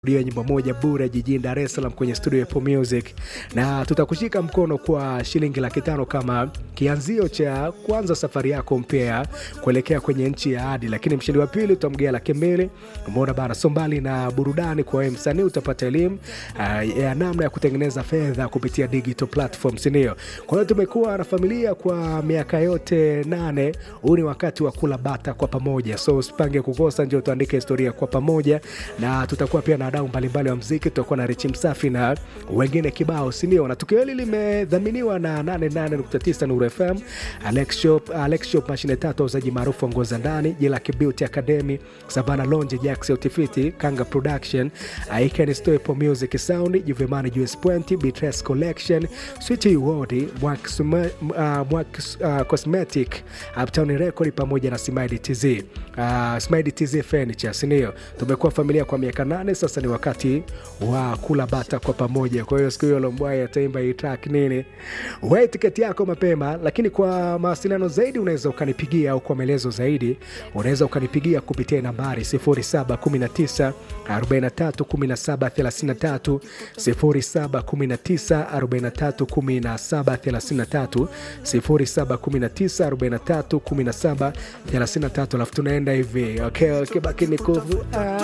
Dio nyimbo moja bure jijini Dar es Salaam kwenye studio ya Apple Music, na tutakushika mkono kwa shilingi laki tano kama kianzio cha kwanza safari yako mpya kuelekea kwenye nchi ya ahadi. Lakini mshindi wa pili utamgea laki mbili. Umeona bana, so mbali na burudani kwa wewe msanii, utapata elimu uh, ya namna ya kutengeneza fedha kupitia digital platform, si ndio? Kwa hiyo tumekuwa na familia kwa miaka yote nane. Huu ni wakati wa kula bata kwa pamoja, so usipange kukosa, ndio tuandike historia kwa pamoja, na tutakuwa pia na wadau mbalimbali wa mziki. Tutakuwa na Richi Msafi na wengine kibao, si ndio? Na tukio hili limedhaminiwa na 88.9 Nuru FM, Alex Shop, Alex Shop mashine tatu, wauzaji maarufu wa nguo za ndani, Jilaki Beauty Academy, Savana Lonje, Jax Utifiti, Kanga Production, Icon Store, Apple Music Sound, Juvemani Juice Point, Beatrice Collection, Sweet World, Mwak Sume- uh, Mwak uh, Cosmetic, Uptown Record pamoja na Smile TZ. Uh, Smile TZ Furniture, si ndio? Tumekuwa familia kwa miaka nane sasa, ni wakati wa kula bata kwa pamoja. Kwa hiyo siku hiyo Lombwai ataimba hii track nini, we tiketi yako mapema. Lakini kwa mawasiliano zaidi unaweza ukanipigia, au kwa maelezo zaidi unaweza ukanipigia kupitia nambari 0719 43 17 33, 0719 43 17 33, 0719 43 17 33, alafu tunaenda hivi okay, okay, baki ni kuvu ah.